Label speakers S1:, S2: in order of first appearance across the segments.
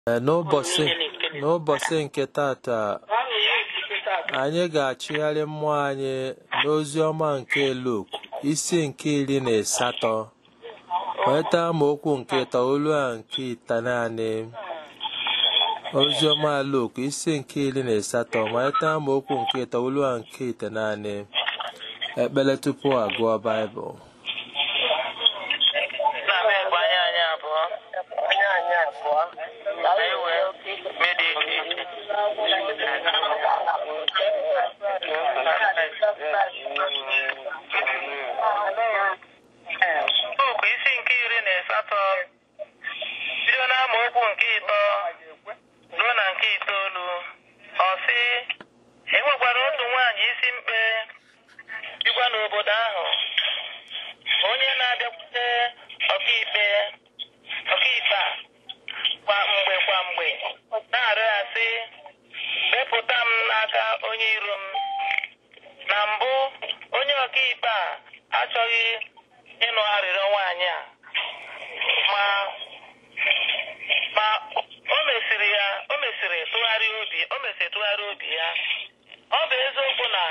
S1: Ee, n'ụbọchị n'ụbọchị nke tata anyị ga-achịgharị mmụọ anyị n'ozi ọma nke Luk isi nke iri na asatọ nweta amaokwu nke itoolu a nke ite naanị ozi ọma Luk isi nke iri na asatọ nweta amaokwu nke itoolu a nke ite naanị ekpere tupu agụọ Baịbụl
S2: Nna m ekwe anya anyị abụọ anya anyị abụọ anyị wee mediti Luk isi nke iri na asatọ bido n'amaokwu nke ịtọ ruo na nke itoolu ọ sị e nwekwara otu nwaanyị isi mkpe dịkwa n'obodo ahụ onye na-abịakwute ọkaikpe ọkaikpe a kwa mgbe kwa mgbe na-arịọ ya sị wepụta m n'aka onye iro m na mbụ onye ọkaikpe a achọghị ịnụ arịrịọ nwaanyị a ma ma o mesịrị ya o mesịrị tụgharịa obi o mesịrị tụgharịa obi ya ọ bụ eziokwu na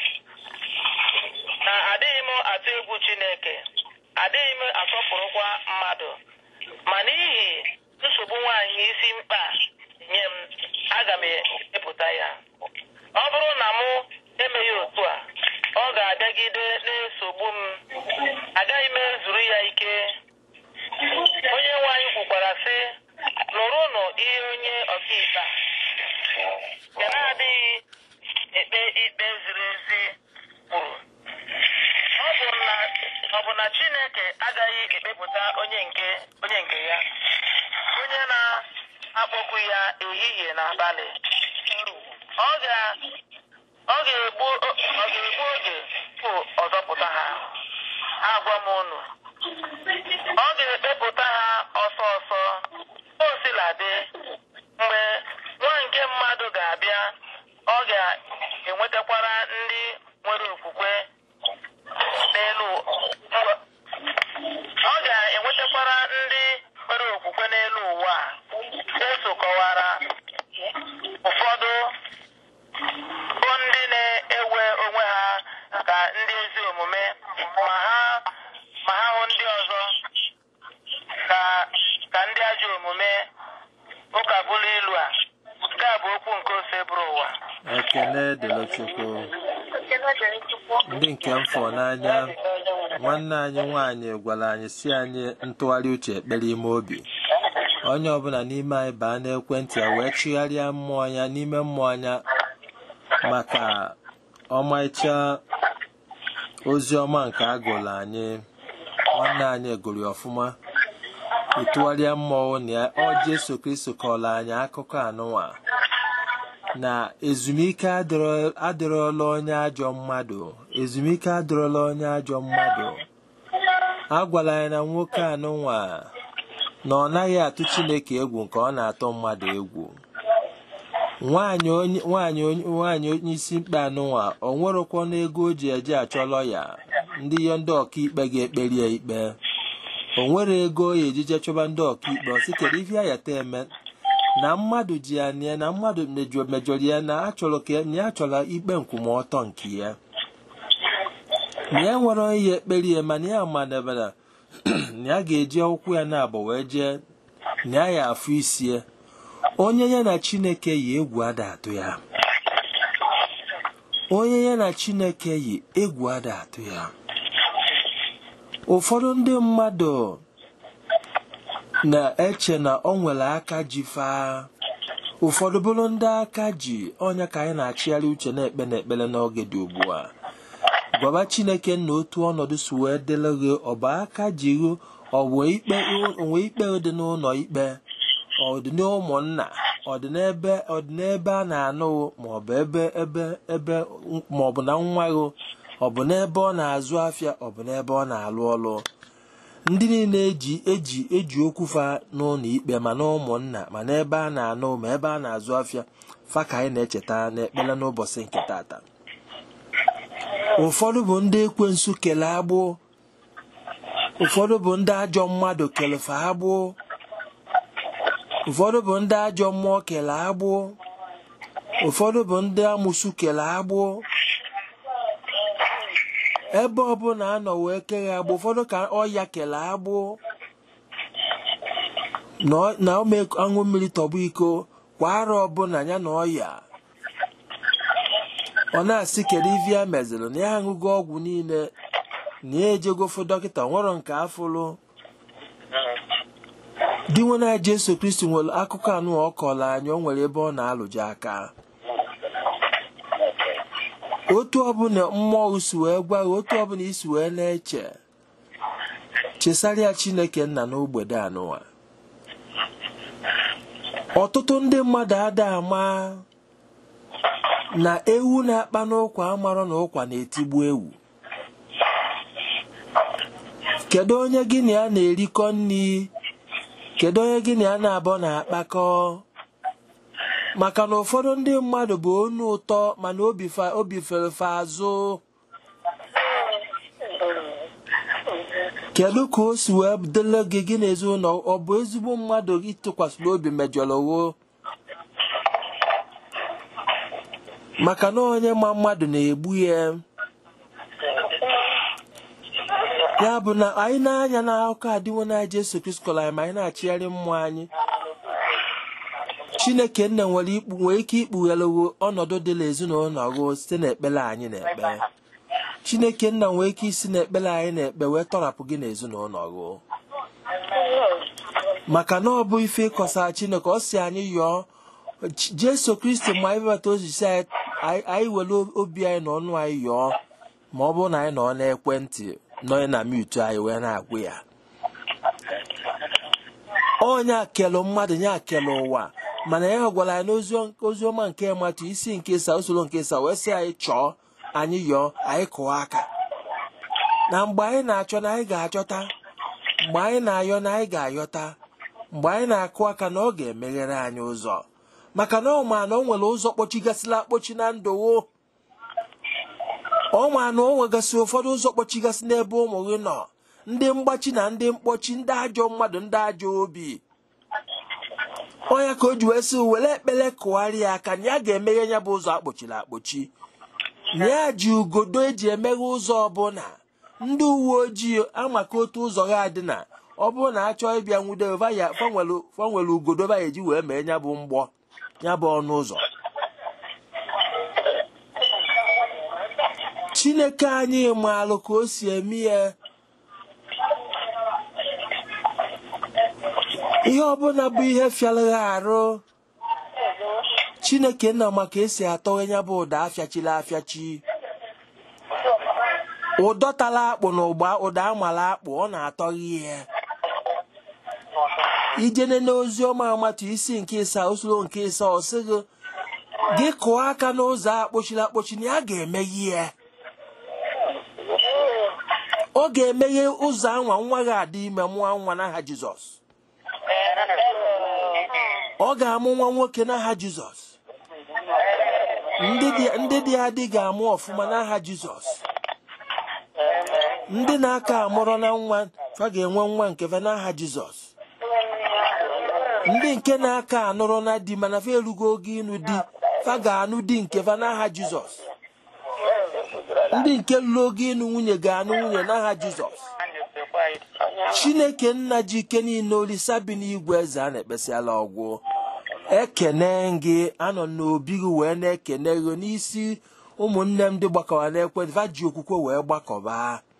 S2: na adịghị m atụ egwu Chineke adịghị m asọpụrụkwa mmadụ ma n'ihi nsogbu nwaanyị isi mkpa nye m aga m epụta ya ọ bụrụ na mụ emeghị otu a ọ ga-abịagide na-esogbu m agaghị m ezuru ya ike onye nwe anyị kwukwara sị nụrụnụ ihe onye ọkaikpe a nke na-adịghị ekpe ikpe ziri ezi kwuru ọ bụ na ọ bụ na Chineke agaghị ekpepụta onye nke onye nke ya onye na-akpọku ya ehihie na abalị ọ ga ọ ga-egbu ọ ga-egbu oge tupu ọ zọpụta ha agwa m unu ọ ga-ekpepụta ha ọsọ ọsọ o siladị mgbe nwa nke mmadụ ga-abịa ọ ga-enwetakwara ndị nwere okwukwe n'elu ọ ga-enwetakwara ndị nwere okwukwe n'elu ụwa a eso kọwara ụfọdụ bụ ndị na-ewe onwe ha ka ndị ezi omume ma ha ma ha hụ ndị ọzọ ka ka ndị ajọ omume ụka bụrụ ilu a nke a bụ okwu nke ose bụrụ ụwa
S1: ekele dịrị Chukwu ndị nke m fọ n'anya nwanne anyị nwaanyị gwara anyị si anyị ntụgharị uche ekpere ime obi onye ọbụla n'ime anyị baa n'ekwentị ya wee chigharịa mmụọ ya n'ime mmụọ ya maka ọmarịcha ozi ọma nke a gụrụ anyị nwanne anyị gụrụ ya ọfụma ịtụgharịa mmụọ na ya ọ Jesu Kristo kọrọ anyị akụkọ anụnwa na ezumike adịrọ- adịrọla onye ajọ mmadụ ezumike adịrọla onye ajọ mmadụ a gwara anyị na nwoke anụnwa na ọ naghị atụ Chineke egwu nke ọ na-atụ mmadụ egwu nwaanyị onye nwaanyị onye nwaanyị onye isi mkpe anụnwa o nwerokwa n'ego o ji eje achọ lọya ndị ya ndị ọkaikpe ga-ekperi ya ikpe o nwere ego o ya ejije chọba ndị ọkaikpe ọ sị kedu ife ya yata eme na mmadụ ji ya na na mmadụ mejọ mejọrọ ya na achọrọ ka ya- na ya chọrọ ikpe nkwụmọtọ nke ya na ya nwere ihe ekpere ya mana ya madebara na ya ga-eji ụkwụ ya na-abụ wee jee na ya ya afụ isi ya onye ya na Chineke yi egwu ada atụ ya onye ya na Chineke yi egwu ada atụ ya ụfọdụ ndị mmadụ na-eche na ọ nwere aka ji faa ụfọdụ bụrụ ndị aka ji ọnya ka anyị na-achịgharị uche na-ekpe n'ekpere n'oge dị ugbu a gwaba Chineke na otu ọnọdụ si wee dịrị gị ọ bụ aka ji gị ọ bụ ikpe onwe ikpe dị n'ụlọ ikpe ọ dị n'ụmụnna ọ dị n'ebe ọ dị n'ebe a na-anụ maọbụ ebe ebe ebe maọbụ na nwa gị ọ bụ n'ebe ọ na-azụ afịa ọ bụ n'ebe ọ na-alụ ọrụ ndị niile eji eji eji okwu fa n'ụlọ ikpe ma na ụmụnna ma n'ebe a na-anụ ma ebe a na-azụ afịa fa ka anyị na-echeta n'ekpere n'ụbọchị nke tata ụfọdụ bụ ndị ekwensu kele agbụ ụfọdụ bụ ndị ajọ mmadụ kelefe agbụ ụfọdụ bụ ndị ajọ mmụọ kele agbụ ụfọdụ bụ ndị amụsu kele agbụ ebe ọbụla anọ wee keghe agbụ ụfọdụ ka ọya kele agbụ na ọ- na ome aṅụ mmiri tọgbọ iko kwa arọ ọbụla ya na ọya ọ na-asị kedu ife ya meziri na ya aṅụgo ọgwụ niile na ya ejegofu dọkịta nwere nke afụlụ di nwe na jesu kristi nwere akụkọ anụ ọ kọrọ anyị o nwere ebe ọ na-alụje aka otu ọbụla mmụọ si wee gwa gị otu ọbụla isi wee na-eche chesarịa chineke nna n'ogbede anụwa ọtụtụ ndị mmadụ ada ama na ewu na-akpa n'ụkwa amarọ na ụkwa na-etigbu ewu kedu onye gị na ya na-erikọ nri kedu onye gị na ya na-abọ na-akpakọ maka na ụfọdụ ndị mmadụ bụ onu ụtọ mana obi fa- obi ferefe azụ kedu ka o si wee dịrị gị gị na ezinụlọ ọ bụ ezigbo mmadụ gị tụkwasịrị obi mejọrọ wo maka na onye ma mmadụ na-egbu ya ya bụ na anyị na-anya n'akụkọ adịwo na Jesu Kristi kọrọ anyị ma anyị na-achịgharị mmụọ anyị Chineke nna nwere ikpu nwere ike ikpugherewo ọnọdụ dịla ezinụlọ gị site n'ekpere anyị na-ekpe Chineke nna nwere ike isi n'ekpere anyị na-ekpe wee tọrapụ gị n'ezinụlọ gị maka na ọ bụ ife ịkọsa Chineke ọ si anyị yọọ Ch- Jesu Kristi ma anyị bebata ozizi anyị anyị anyị were obi anyị na ọnụ anyị yọọ ma ọ bụrụ na anyị nọ n'ekwentị nọ na mute anyị wee na-agwụ ya onye akelu mmadụ nye akelu ụwa mana ya gwara anyị n'oziọma nke matụ isi nke sa usoro nke sa wee sị anyị chọọ anyị yọọ anyị kụọ aka na mgbe anyị na-achọ na anyị ga-achọta mgbe anyị na-ayọ na anyị ga-ayọta mgbe anyị na-akụ aka na ọ ga-emeghere anyị ụzọ maka na ọ ma na o nwere ụzọ kpọchigasịla akpọchi na ndụwo ọ ma na o nwegasị ụfọdụ ụzọ kpọchigasị n'ebe ụmụ gị nọ ndị mgbachi na ndị mkpọchi ndị ajọ mmadụ ndị ajọ obi onye ka o ji wee sị were ekpere kụgharịa aka na ya ga-emeghe ya bụ ụzọ akpọchiri akpọchi na ya ji ugodo eji emeghe ụzọ ọbụla ndị uwe ojii amaka otu ụzọ ha dị na ọ bụrụ na achọọ ịbịa nwude fanwere ugodo ba eji wee mee ya bụ mgbọ ya bụ ọnụ ụzọ chineke anyị maalụ ka o si eme ya ihe ọbụla bụ ihe fịara ha arụ chineke nna maka esi atọghe ya bụ ụda afịachila afịachi ụdọ tara akpụ na ụgba ụda amala akpụ ọ na-atọghị ihe ijene n'ozi ọma amatụ isi nke ịsa usoro nke ịsa ọsịgị gị kụọ aka n'ụzọ akpọchiri akpọchi na ya ga-emeghe ya ọ ga-emeghe ụzọ anwa nwa gị adị ime mụọ nwa n'aha jizọs ọ ga-amụ nwa nwoke n'aha jizọs ndị dị- ndị dị adị ga-amụ ọfụma n'aha jizọs ndị na-aka amụrụ na nwa fa ga-enwe nwa nke fa n'aha jizọs ndị nke na-aka anụrụ na di mana fa erugo oge ịnụ di fa ga-anụ di nke fa n'aha jizọs ndị nke lụrụ oge ịnụ nwunye ga-anụ nwunye n'aha jizọs chineke nna ji ike niile olisa bi n'igwe eze a na-ekpesịala ọgwụ ekene gị anọ n'obi gị wee na-ekene gị n'isi ụmụnne m ndị gbakọba n'ekwentị va ji okwukwe wee gbakọba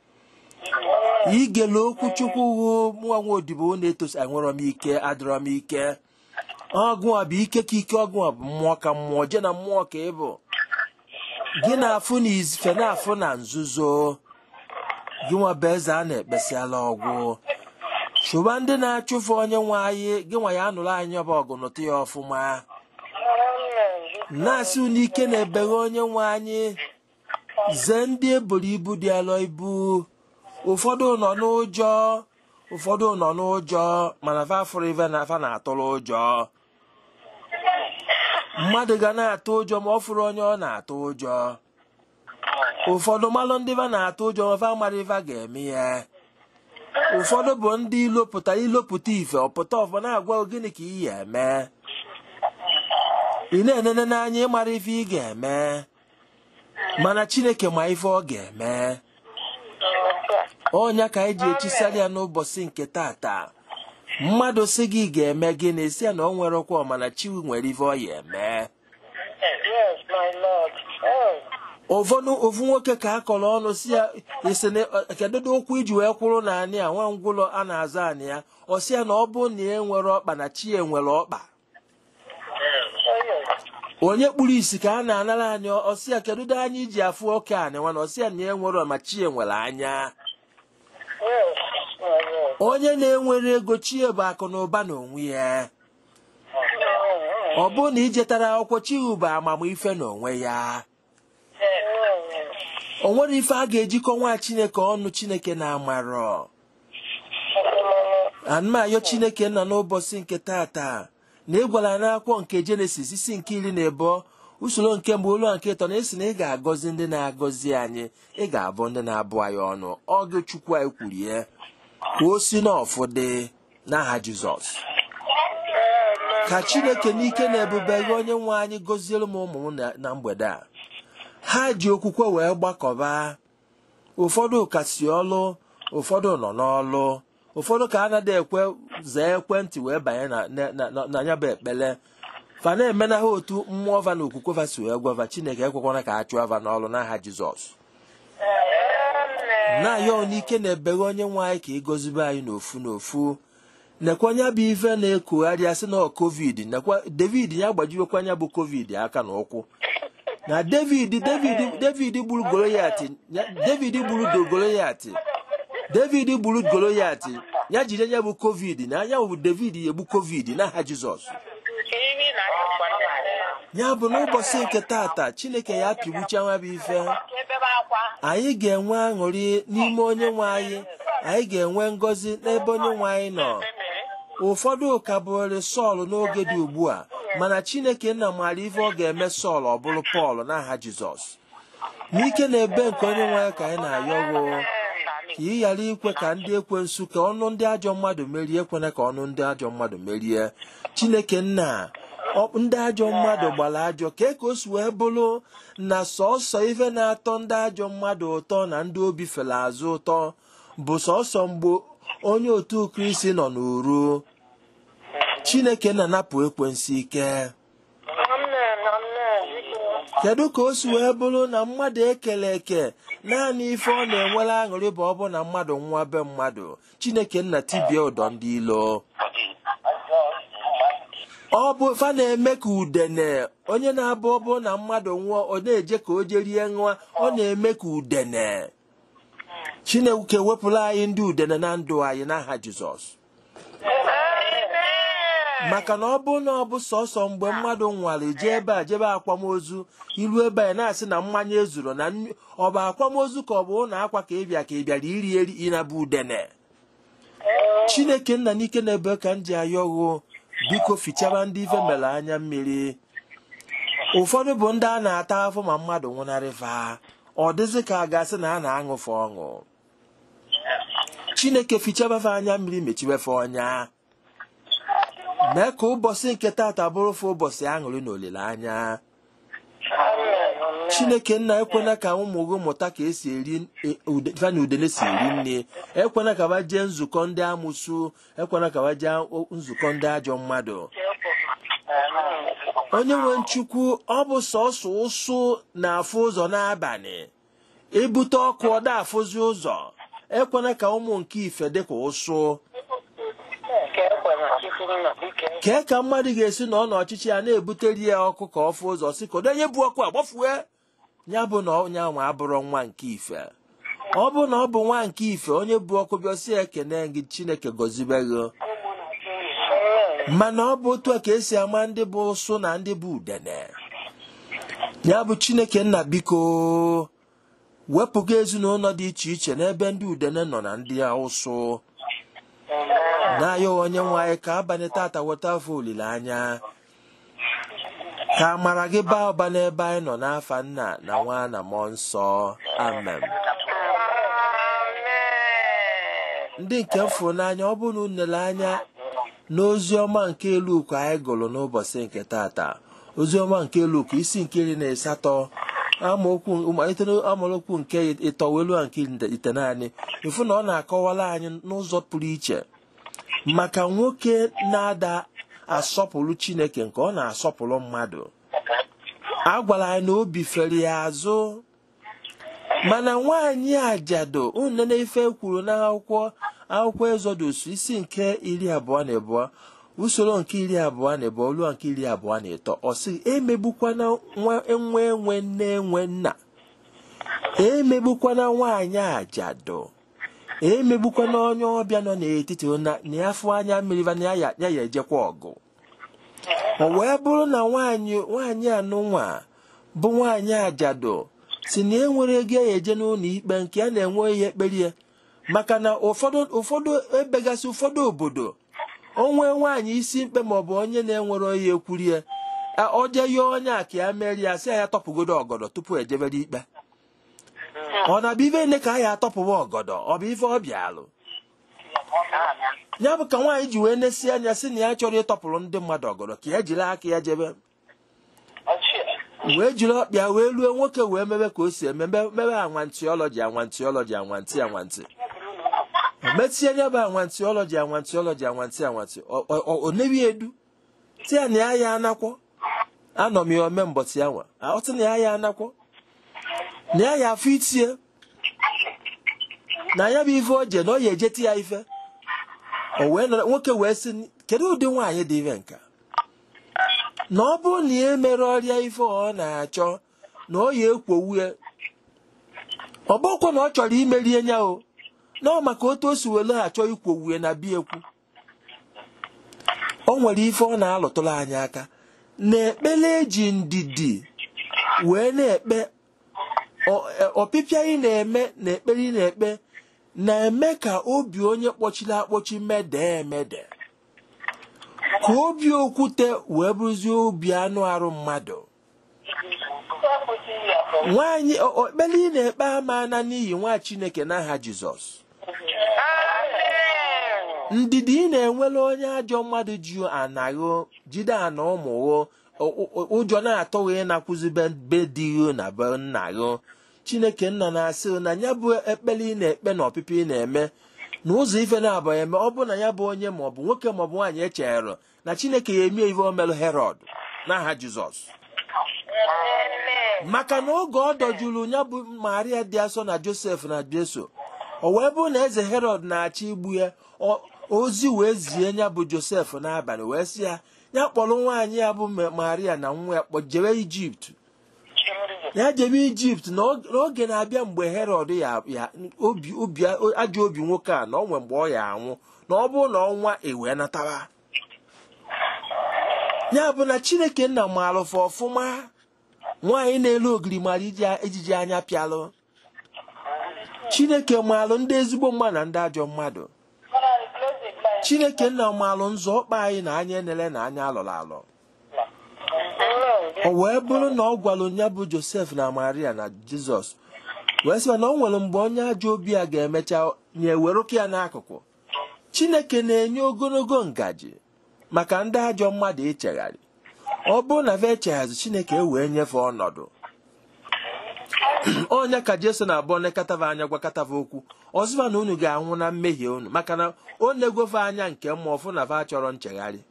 S1: igele okwu chukwu hụ nwa nwa odibo na-etosi enwerọ m ike adịrọ m ike ọgụ a bụ ike ka ike ọgụ a bụ mmụọ ka mmụọ je na mmụọ ka ị bụ gị na-afụ na ife na-afụ na nzuzo gị nwa bụ eze a na-ekpesịala ọgwụ chụba ndị na-achụfu onye nwe anyị gị nwa ya anụrụ anyị ọba ọgụ nụtụ ya ọfụma na-asị n'ike na-ebeghe onye nwe anyị zee ndị eboro ibu dị alọ ibu ụfọdụ nọ n'ụjọ ụfọdụ nọ n'ụjọ mana fa fụrụ ife na fa na-atụrụ ụjọ mmadụ ga na-atụ ụjọ ma ọ fụrụ onye ọ na-atụ ụjọ ụfọdụ malụ ndị fa na-atụ ụjọ ma fa mara ife a ga-eme ya ụfọdụ bụ ndị ilopụta ilopụta ife ọpụta ọfọ na-agwa gị gịnị ka ị ga-eme ị na-enene n'anya ịmara ife ị ga-eme mana chineke ma ife ọ ga-eme ọnya ka anyị ji echisara ya n'ụbọchị nke tata mmadụ si gị ga-eme gịnị si ya na ọ nwere ọkwa mana chi nwere ife ọ ya eme
S2: Yes, my Lord. Yes.
S1: ụfọdụ ofu nwoke ka a kọrọ ọnụ si ya isi na kedu okwu iji wee kwụrụ na anị a nwa ngwụlọ a na-azụ anị ya ọ sị ya na ọ bụ na e nwere ọkpa na chi e nwere ọkpa
S2: Oh, yes.
S1: onye kpuru isi ka a na-anara anyị ọsị ya kedu dị anya iji afụ oke anị nwa na ọsị ya na e nwere ma chi e nwere anya
S2: Yes, my Lord.
S1: onye na-enwere ego chi bụ akụ na ụba na onwe ya ọ bụ na ijetara akwụkwọ chi bụ amamife n'onwe ya o nwere ife a ga-ejikọ nwa chineke ọnụ chineke na-amarọ anụmayọ chineke nna n'ụbọchị nke tata na ị gwara n'akwụkwọ nke jenesis isi nke iri na ebo usoro nke mbụ olu nke ịtọ na esi na ị ga-agọzi ndị na-agọzi anyị ị ga-abụ ndị na-abụ anyị ọnụ ọgụ chukwu anyị kwuru ya ka o si n'ọfụ dị n'aha jizọs ka chineke n'ike na ebube gị onye nwe anyị gọziere m ụmụ m na- na mgbede a ha ji okwukwe wee gbakọba ụfọdụ ka si ọlụ ụfọdụ nọ n'ọlụ ụfọdụ ka anaghị ekwe zaa ekwentị wee banye na- na- na na ya bụ ekpele fa na-eme na ha otu mmụọ va na okwukwe va si wee gwava chineke ekwekwana ka a chụọ va n'ọlụ n'aha jizọs na-ayọ n'ike na ebeghe onye nwe anyị ka ịgọzibe anyị n'ofu n'ofu nekwa anya bụ ife na-ekugharị asị na ọ covid nekwa david ya gbajiwekwa anya bụ covid aka na ụkwụ na david david david gburu goloyat ya- david gburu do goloyat david gburu goloyat ya jide anya bụ covid na anya bụ david ya egbu covid n'aha jizọs ya bụ n'ụbọchị nke tata chineke ya pịgbucha nwa bụ ife anyị ga-enwe aṅụrị n'ime onye nwe anyị anyị ga-enwe ngọzi n'ebe onye nwe anyị nọ ụfọdụ ka bụrị sọl n'oge dị ugbu a mana chineke nna maara ife ọ ga-eme sọl ọ bụrụ pọl n'aha jizọs n'ike na ebe nke onye nwe anyị ka anyị na-ayọwo ka ị ghara ikwe ka ndị ekwensu ka ọnụ ndị ajọ mmadụ merie ekwena ka ọnụ ndị ajọ mmadụ merie chineke nna ọ- ndị ajọ mmadụ gbara ajọ kee ka o si wee bụrụ na sọsọ ife na-atọ ndị ajọ mmadụ ụtọ na ndị obi fere azụ ụtọ bụ sọsọ mgbe onye otu kristi nọ n'uru chineke na-anapụ ekwensu ike
S2: Amen, amen. Biko.
S1: kedu ka o si wee bụrụ na mmadụ ekele eke naanị ife ọ na-enwere aṅụrị bụ ọ bụ na mmadụ nwa be mmadụ chineke nna tibie ụdọ ndị ilo ọ bụ fa na-eme ka udene onye na-abụ ọ bụ na mmadụ nwụọ ọ na-eje ka o jerie nwa ọ na-eme ka udene chineke wepụrụ anyị ndị udene na ndụ anyị n'aha jizọs maka na ọ bụ na ọ bụ sọsọ mgbe mmadụ nwara jee ebe a jebe akwamozu iru ebe a na-asị na mmanya ezuru na nri- ọ bụ akwamozu ka ọ bụ ụlọ akwa ka ị bịa ka ị bịara iri eri ịnabụ udene chineke nna n'ike na-ebe ka m ji ayọghụ biko fichaba ndị ife mere anya mmiri ụfọdụ bụ ndị a na-ata afọ ma mmadụ nwụnarịfa ọ dịzị ka a ga-asị na a na-aṅụfe ọṅụ chineke fichabafe anya mmiri mechibefe ọnya mee ka ụbọchị nke tata bụrụfe ụbọchị aṅụrị na olileanya chineke nna ekwena ka ụmụ gị mụta ka esi eri e- ude- fa na udene si eri nri ekwena ka ba jee nzukọ ndị amụsu ekwena ka ba jee o- nzukọ ndị ajọ mmadụ onye nwe nchukwu ọ bụ sọsọ ụsụ na-afụ ụzọ n'abalị ebute ọkụ ọ da-afụzi ụzọ ekwena ka ụmụ nke ife dịka ụsụ
S2: Ka ekwela Chukwu nna, biko.
S1: kee ka mmadụ ga-esi nọ n'ọchịchị ya na-ebuteri ya ọkụ ka ọ fụ ụzọ si ka onye bụ ọkụ agbafue ya bụ na onye ahụ abụrụ nwa nke ife ọ bụ na ọ bụ nwa nke ife onye bụ ọkụ bịa si ekene gị chineke gọzibe gị
S2: Amen.
S1: mana ọ bụ otu a ka esi ama ndị bụ ụsụ na ndị bụ udene ya bụ chineke nna biko wepụga ezinụlọ dị iche iche n'ebe ndị udene nọ na ndị ụsụ na-ayọ onye nwe anyị ka abalị tata weta afọ olileanya ka amara gị baa ụba n'ebe anyị nọ n'afa nna na nwa na mmụọ nsọ amen
S2: Amen.
S1: ndị nke m fụrụ n'anya ọ bụrụ na unu lere anya n'ozi ọma nke Luku anyị gụrụ n'ụbọchị nke tata ozi ọma nke Luku isi nke iri na asatọ amaokwu malite amaokwu nke ịtọ welu nke ite naanị ịfụ na ọ na-akọwara anyị n'ụzọ pụrụ iche maka nwoke na-ada asọpụrụ Chineke nke ọ na-asọpụrụ mmadụ a gwara anyị na obi fere ya azụ mana nwaanyị ajado unu na-efe kwuru n'akwụkwọ akwụkwọ Ezodus isi nke iri abụọ na abụọ usoro nke iri abụọ na abụọ ruo nke iri abụọ na ịtọ ọ sị emegbukwana nwa enwe enwe nne enwe nna emegbukwana nwaanyị ajado emegbukwana onye ọbịa nọ n'etiti na ya afọ anya mmiri na ya ya ejekwa ọgụ o wee bụrụ na nwaanyị nwaanyị anụnwa bụ nwaanyị ajado si na enwere ego ya eje n'ụlọ ikpe nke a na-enwe ihe ekpere ya maka na ụfọdụ ụfọdụ ebegasị ụfọdụ obodo onwe nwaanyị isi mkpe maọbụ onye na-enwere onye ekwuri ya o jee yọọ onye a ka ya merie ya sị ya tọpụgodo ọgọdọ tupu ejebere ikpe ọ na-abụ ife nne ka a ya atọpụwa ọgọdọ ọ bụ ife ọ bịalụ ya bụ ka nwaanyị ji wee nesi anya sị na ya chọrọ ịtọpụrụ ndị mmadụ ọgọdọ ka ya jiri aka ya jebe wee jiri ọkpịa wee ruo nwoke wee mebe ka o si eme mebe anwantiọlọji anwantiọlọji anwanti anwanti metie nya bụ anwantiọlọji anwantiọlọji anwanti anwanti o nebi edu tia na ya ya anakwọ anọ m ya ome mbọtị ya nwa ọtị na ya ya anakwọ na ya ya afọ itie na ya bụ ife o je na ọ ya ejeti ya ife o wee nwoke wee sị kedu ụdị nwaanyị dị ife nka na ọ bụrụ na ya mere ọrịa ife ọ na-achọ na ọ ya ekwowu ya ọ bụkwa na ọ chọrọ imerie ya o na ọ maka otu o si were achọ ikwowu ya na bia ekwu o nwere ife ọ na-alụtụrụ anyị aka na ekpere eji ndidi wee na-ekpe ọpịpịa ị na-eme na ekpere ị na-ekpe na-eme ka obi onye kpọchiri akpọchi mede emede ka obi okwute wee bụrụzie obi anụ arụ mmadụ nwaanyị ekpere ị na-ekpe amana n'ihi nwa chineke n'aha jizọs ndidi ị na-enwere onye ajọ mmadụ ji anaghị jide ana ụmụghụ ụjọ na-atọghị ịnakwụzi be dị na be nna gị chineke nna na-asị na ya bụ ekpere ị na-ekpe na ọpịpị ị na-eme na ụzọ ife na-abụ eme ọ bụ na ya bụ onye maọbụ nwoke maọbụ nwaanyị echere na chineke ya emie ife omelụ herọd n'aha jizọs maka na oge ọ dọjuru ya bụ maria dị asọ na josef na jeso o wee bụrụ na eze herọd na-achọ igbu ya ozi wee zie ya bụ josef n'abalị wee sị ya ya kpọrọ nwaanyị ya bụ maria na nwa ya kpọjebe ijipt ya jebe ijipt n'oge na-abịa mgbe herọd ya obi ajọ obi nwoke a na ọ nwee mgbe ọ ya anwụ na ọ bụrụ na ọnwa ewee natara ya bụ na chineke nna marụfa ọfụma nwaanyị na-elu ogiri mara ejiji anya pịalụ chineke maalụ ndị ezigbo mmadụ na ndị ajọ mmadụ chineke nna maalụ nzọ ọkpa anyị na anya enele na anya alọrọ alọ o wee bụrụ na ọ gwara ya bụ josef na maria na jizọs wee sịba na ọ nwere mgbe onye ajọ obi a ga-emecha nye werụka ya n'akụkụ chineke na-enye ogologo ngaji maka ndị ajọ mmadụ ichegharị ọ bụrụ na ve echeghazi chineke ewee nyefe ọnọdụ onye ka jeso na-abụ nekatava anya gwakọtava okwu ọzụva na unu ga-anwụ na mmehie unu maka na o negofe anya nke mma ọfụ na va chọrọ nchegharị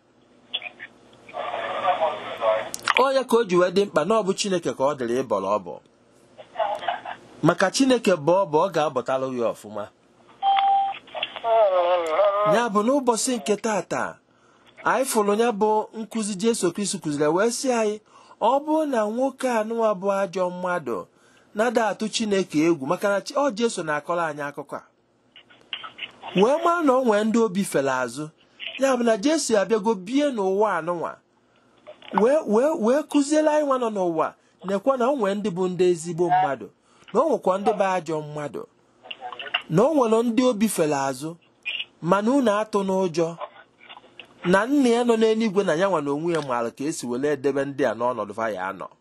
S1: onye ka o ji wee dị mkpa na ọ bụ chineke ka ọ dịrị ịbọrọ ọbọ maka chineke bụ ọbọ ọ ga-abọtalụ ya ọfụma ya bụ n'ụbọchị nke tata anyị fụrụ ya bụ nkụzi jesu kristi kụziri wee sị anyị ọ bụrụ na nwoke anụwa bụ ajọ mmadụ na-ada atụ chineke egwu maka na ọ jeso na-akọrọ anyị akụkọ a wee maa na ọ nwee ndị obi fere azụ ya bụ na jesu abịago bie n'ụwa anụnwa wee kụziere anyị nwa nọ n'ụwa na-ekwe na o nwee ndị bụ ndị ezigbo mmadụ na o nwekwa ndị bụ ajọ mmadụ na o nwere ndị obi fere azụ mana unu atụ n'ụjọ na nna ya nọ n'eluigwe na ya nwa na onwe ya maara ka esi were edebe ndị a n'ọnọdụ fa ya anọ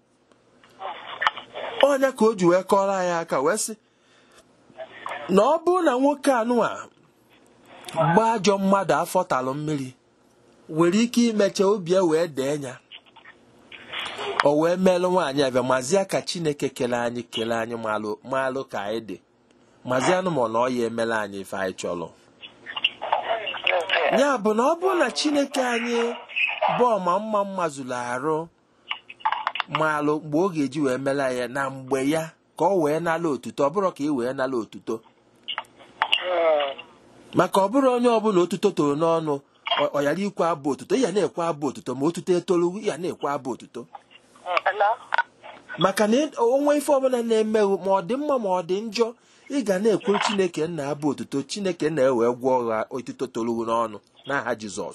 S1: onye ka o ji wee kọrọ anyị aka wee sị na ọ bụrụ na nwoke anụwa mgbe ajọ mmadụ afọtalụ mmiri nwere ike imecha obi ya wee dee ya o wee melụ nwaanyị abịa mazie ka chineke kele anyị kele anyị malụ malụ ka anyị dị mazie anụmọ na ọ ya emela anyị ife anyị chọrọ ya bụ na ọ bụrụ na chineke anyị bụ ọma mma mma zuru arụ malụ mgbe ọ ga-eji wee mela ya na mgbe ya ka ọ wee nala otuto ọ bụrụ ka ị wee nala otuto maka ọ bụrụ onye ọbụla otuto toro n'ọnụ ọ- ọ yara ikwe abụ otuto ya na-ekwe abụ otuto ma otuto etolu ya na-ekwe abụ otuto maka na ị- onwe ife ọbụla na-emeghụ ma ọ dị mma ma ọ dị njọ ị ga na-ekwuru chineke nna abụ otuto chineke na ewee gwọ ọgha otuto tolu n'ọnụ n'aha jizọs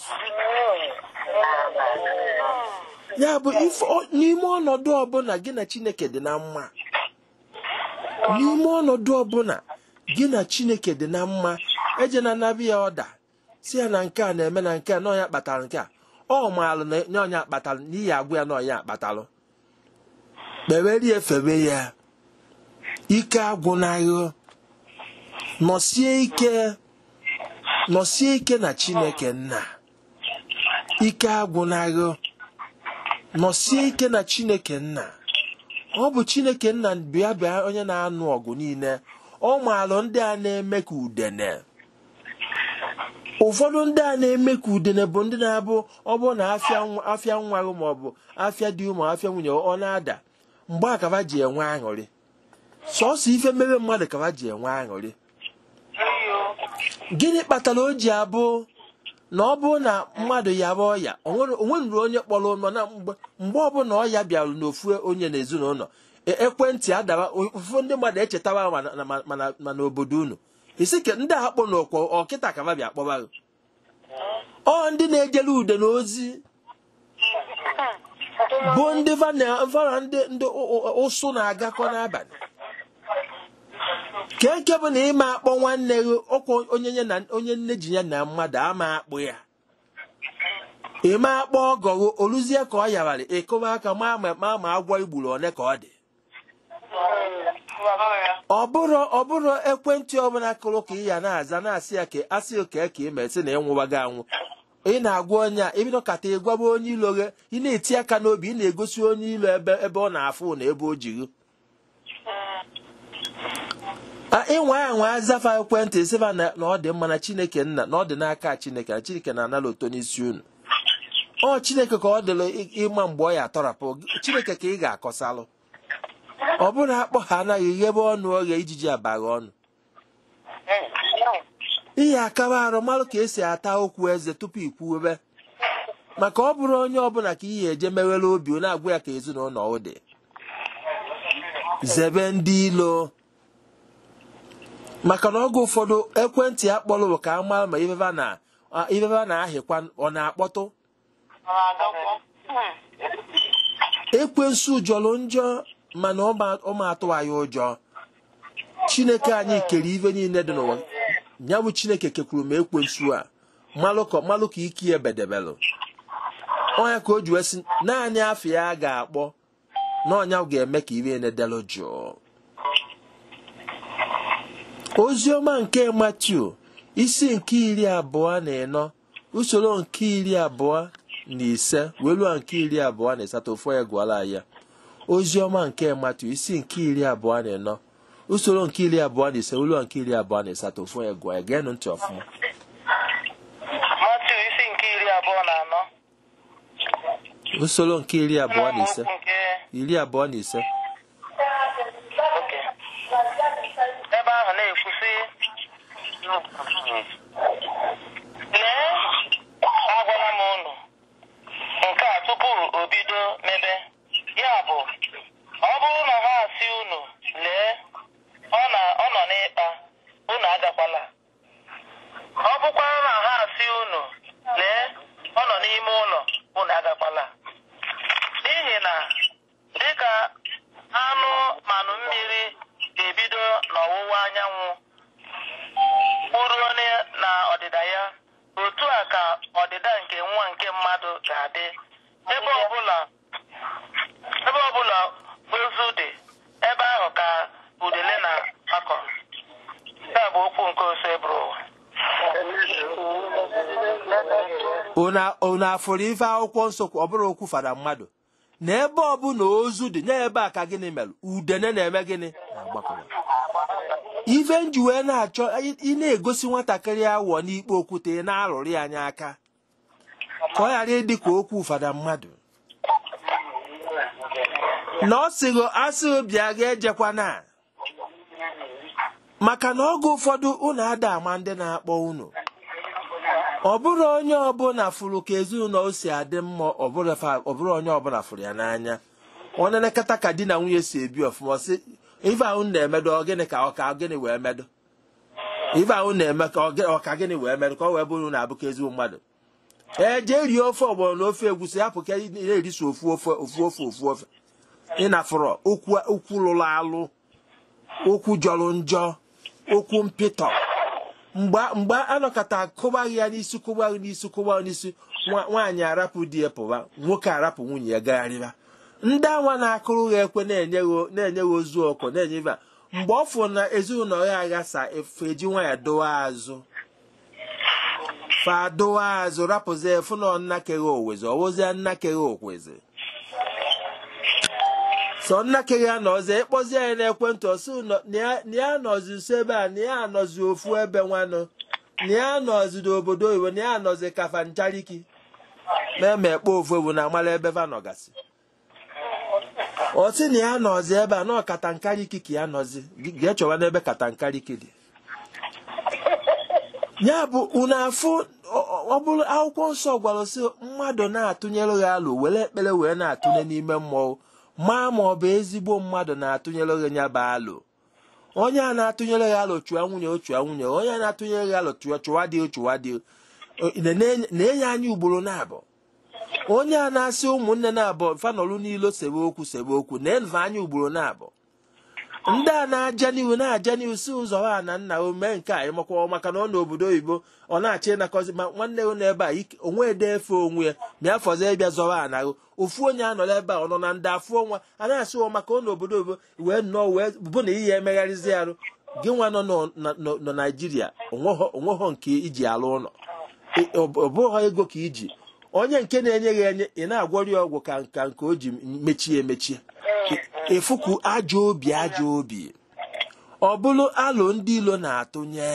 S1: ya bụ ife ọ- n'ime ọnọdụ ọbụla gị na chineke dị na mma n'ime ọnọdụ ọbụla gị na chineke dị na mma eje na anabi ya ọda si ya na nke a na-eme na nke a na ọnya kpatara nke a ọ maalụ na na ọnya kpatalụ n'ihi agwa ya na ọnya akpatalụ kpewerie febe ya ike agwụnaghị nọsie ike nọsie ike na chineke nna ike agwụnaghị nọsie ike na chineke nna ọ bụ chineke nna bịa bịa onye na-anụ ọgụ niile ọ maalụ ndị a na-eme ka udene ụfọdụ ndị a na-eme ka udene bụ ndị na-abụ ọ bụrụ na afịa nwa- afịa nwa gị ma ọ bụ afịa dị ụmụ afịa nwunye ọ na-ada mgbe a kaba ji enwe aṅụrị sọsọ ife mere mmadụ kaba ji enwe aṅụrị gịnị kpatara o ji abụ na ọ bụrụ na mmadụ ya bụ ọya onweruru onye kpọrọ ụnọ na mgbe mgbe ọbụla ọya bịara n'ofu onye n'ezinụlọ e- ekwentị adaba ụfụ ndị mmadụ echetawa ma na- ma- ma na- ma n'obodo unu isi ke ndị a kpọ n'ọkwa ọkịta ka bịa kpọba gị. ọ ndị na-ejere ude na ozi bụ ndị vana vana ndị ndị ụ- ụ- ụsụ na-agakọ n'abalị ka eke bụ na ịma akpọ nwanne gị ọkwa onye nye na onye nne ji ya na mmadụ ama akpụ ya ịma akpọ ọgọ gị oluzie ka ọ yabara ịkụba aka ma ma ma ma agwọ igburu one ka ọ dị ọ bụrụ ọ bụrụ ekwentị ọbụla kụrụ ka ị ya na-aza na-asị ya ka asị oke ka ị mesị na ịnwụwago anwụ ị na-agwa onye a ibido kata ịgwaba onye ilo gị ị na-eti aka n'obi ị na-egosi onye ilo ebe ebe ọ na-afụ na ebe o jiri ịnwa anwa azafa ekwentị sịba na na ọ dị mma na chineke nna na ọ dị n'aka chineke na chineke na-anala ụtọ n'isi unu ọ chineke ka ọ dịrị ị- ịma mgbe ọ ya atọrapụ chineke ka ị ga-akọsalụ ọ bụrụ akpọ ha anaghị ghebe ọnụ oghe ijiji abaghị ọnụ ihe akaba arụ malụ ka esi ata okwu eze tupu ikwuwebe maka ọ bụrụ onye ọbụla ka ihe eje mewere obi ọ na-agwa ya ka ezinụlọ ọ dị zebe ndị ilo maka na oge ụfọdụ ekwentị ya kpọrọ bụ ka a mara ma ifefa na a- ifefa na-ahịkwa ọ na-akpọtụ ekwensu jọrọ njọ mana ọ ma- ọ ma atụ anyị ụjọ chineke anyị kere ife niile dị n'ụwa ya bụ chineke kekwuru ma ekwensu a malụ ka malụ ka ike ya bedebelụ ọnya ka o ji wee sị naanị afọ ya ga-akpọ na ọnya ga-eme ka ibe na-edelụ jụụ oziọma nke matiu isi nke iri abụọ na ịnọ usoro nke iri abụọ na ise weluo nke iri abụọ na ịsatọ ofu ya gụọla ya oziọma nke matiu isi nke iri abụọ na ịnọ usoro nke iri abụọ na ise weluo nke iri abụọ na ịsatọ ofu ya gụọ ya geenụ ntị ọfụma
S2: Matiu isi nke iri abụọ na anọ
S1: usoro nke iri abụọ na ise
S2: Amaokwu nke
S1: iri abụọ na ise
S2: oke ebe ahụ na-ekwu sị lee agwala m unu nke a tupu o bido mebe ya bụ ọ bụrụ na ha asị unu lee ọ na ọ nọ n'ịkpa unu agakwala ọ bụkwara na ha asị unu lee ọ nọ n'ime ụlọ unu agakwala n'ihi na dịka anụ manụ mmiri ga-ebido n'ọwụwa anyanwụ kpuruo ne- na ọdịda ya otu a ka ọdịda nke nwa nke mmadụ ga-adị ebe ọbụla ebe ọbụla ozu dị ebe ahụ ka
S1: unu afụrụ ife akwụkwọ nsọ ọ bụrụ okwu fara mmadụ na ebe ọbụla ozu dị na ebe a ka gịnị mere udene na-eme gịnị na-agbakọba ife nji wee na-achọ ị na-egosi nwatakịrị awọ n'ikpe okwute ị na-arụrụ anya aka ka ọ ghara ịdị ka okwu fada mmadụ na ọ sịghị asịghị bịa ga-ejekwana maka na oge ụfọdụ unu ada ama ndị na-akpọ unu ọ bụrụ onye ọbụla fụrụ ka ezinụlọ o si adị mma ọ bụrụ onye ọbụla fụrụ ya n'anya ọ na-elekọta ka di na nwunye si ebi ọfụma sị ife ahụ na-emedo gịnị ka ọka gịnị wee medo ife ahụ na-eme ka ọka gịnị wee medo ka ọ wee bụrụ na-abụ ka ezigbo mmadụ ee jee rie ofe ọgbọrọ na ofe egwusi hapụ ka na-erisi ofu ofe ofu ofe ofu ofe ịnafụrọ okwu lụrụ alụ okwu jọrọ njọ okwu mpịtọ mgbe anọkọta kụbaghị ya n'isi kụbaghị n'isi kụbaghị n'isi nwaanyị arapụ di ya pụba nwoke arapụ nwunye ya gagharịba ndị anwa na-akụrụ ha ekwe na-enye ha ozu ọkụ na-enye ibe mgbe ọ fụrụ na ezinụlọ ya aghasa efe eji nwa ya dowa azụ fa dowa azụ rapụzi efu na nnakere owezi ọwụzie nnakere okwezi sọ nnakere ya nọzi ịkpọzi ya n'ekwentị ọsị na ya nọzi nso ebe a na ya anọzi ofu ebe nwanụ na ya nọzi n'obodo oyibo na ya anọzi kafa nchariki na-eme ekpe ofu ewu na amala ebe va nọgasị ọ sị na ya nọzi ebe a na ọkata nkariki ka ya nọzi ga-echọwa n'ebe kata nkariki dị ya bụ unu afụ ọ bụrụ akwụkwọ nsọ gwara sị mmadụ na-atụnyere ha alụ were ekpere wee na-atụnye n'ime mmụọ maa ma ọ bụ ezigbo mmadụ na-atụnyere gị nya bụ alụ onye a na-atụnyere gị alụ chụa nwunye ochụa nwunye onye a na-atụnyere gị alụ chụa chụwa dị chụwa dị na-enye anya ugboro na-abụ onye a na-asị ụmụnne na-abụ fanọlụ n'ilo sebe okwu sebe okwu na-enve anya ugboro na-abụ ndị a na-aja n'ihu na-aja n'ihu si ụzọ ha na nna o mee nke a ịmakwa maka na ọ n'obodo oyibo ọ na-achọ ịnakọzi ma nwanne ya n'ebe a onwe ede efe onwe ya bịa fọzọ ịbịa zọwa a nahụ ofu onye anọrọ ebe a ọ nọ na ndị afụ ọnwa a na-asị ọ maka ọ n'obodo oyibo wee nnọọ wee bụ na ihe emegharịzi arụ gị nwa nọ nọ naijiria onweghọ nke iji alụ ụlọ ọ bụghị ego ka iji onye nke na-enye gị enye ị na-agwọrọ ya ọgwụ ka nka nke o ji mechie emechie efuku ajọ obi ajọ obi ọ bụrụ alụ ndị ilo na-atụnye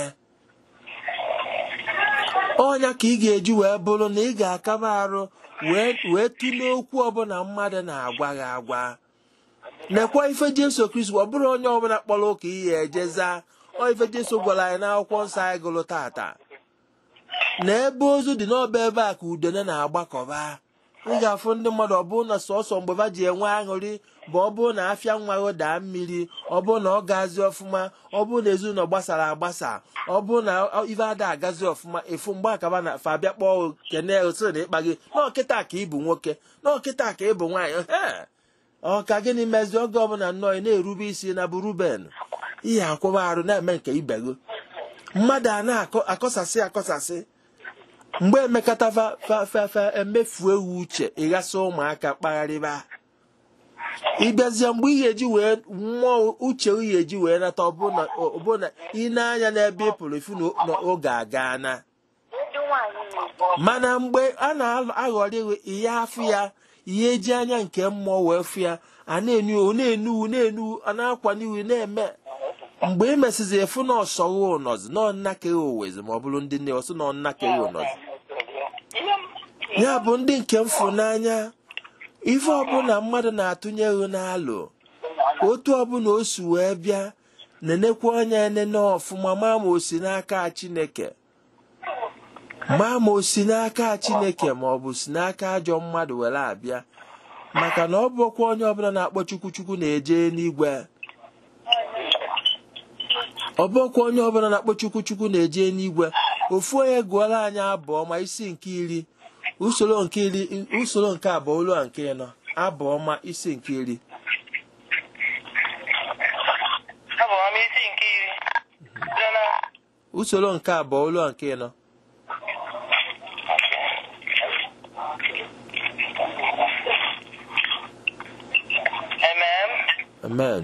S1: ọnya ka ị ga-eji wee bụrụ na ị ga-akaba arụ wee tụlee okwu ọbụla mmadụ na-agwa gị agwa nekwa ife jesu kristi ọ bụrụ onye ọbụla kpọrọ ụka ihe ejeza ọ ife jesu gwara anyị n'akwụkwọ nsọ anyị gụrụ tata na ebe ozu dị n'ọba ebe a ka udene na-agbakọba ị ga-afụ ndị mmadụ ọ bụrụ na sọsọ mgbe ha ji enwe aṅụrị bụ ọ bụrụ na afịa nwa daa mmiri ọ bụrụ na ọ gazi ọfụma ọ bụrụ na ezinụlọ gbasara agbasa ọ bụrụ na ife ada agazi ọfụma efu mgbe akaba na fa abịa kpọọ kene osi na ịkpa gị n'ọkịta ka ịbụ nwoke n'ọkịta ka ịbụ nwaanyị ọ ka gịnị mezi oge ọbụla nnọọ ị na-erube isi na bụ ruben ihe akwụba arụ na-eme nke ibe gị mmadụ a na-akọsasị akọsasị mgbe emekọta fafafa emefu ewu uche ịghasa ụmụaka kpagharịba ịbịazie mgbe ị ga-eji wee mmụọ uche ị ga-eji wee nata ọbụna ị na-anya n'ebe ị pụrụ ifu n'oge aga na mana mgbe a na-aghọrị ihe afụ ya ihe eji anya nke mmụọ wee fụ ya a na-enu na-enu na-enu a na-akwa n'ihu na-eme mgbe ị mesịzi efu na ọsọghị ụnọzi na ọnnakeghị owezi ma ọ bụrụ ndị nne ọsọ na ọnnakeghị ụnọzi ya bụ ndị nke mfụnanya ife ọbụla mmadụ na-atụnyeghị n'alụ otu ọbụla o si wee bịa nenekwa anya enene ọfụma ma ma o si n'aka chineke ma ma o si n'aka chineke ma ọ bụ si n'aka ajọ mmadụ were abịa maka na ọ bụkwa onye ọbụla na-akpọ chukwu chukwu na-eje n'igwe ọ bụkwa onye ọbụla na-akpọ chukwu chukwu na-eje n'igwe ofu onye gụọla anyị abụọ ma isi nke iri usoro nke iri usoro nke abụọ ụlọ nke ịnọ abụọ ma isi nke iri usoro nke abụọ ụlọ nke ịnọ amen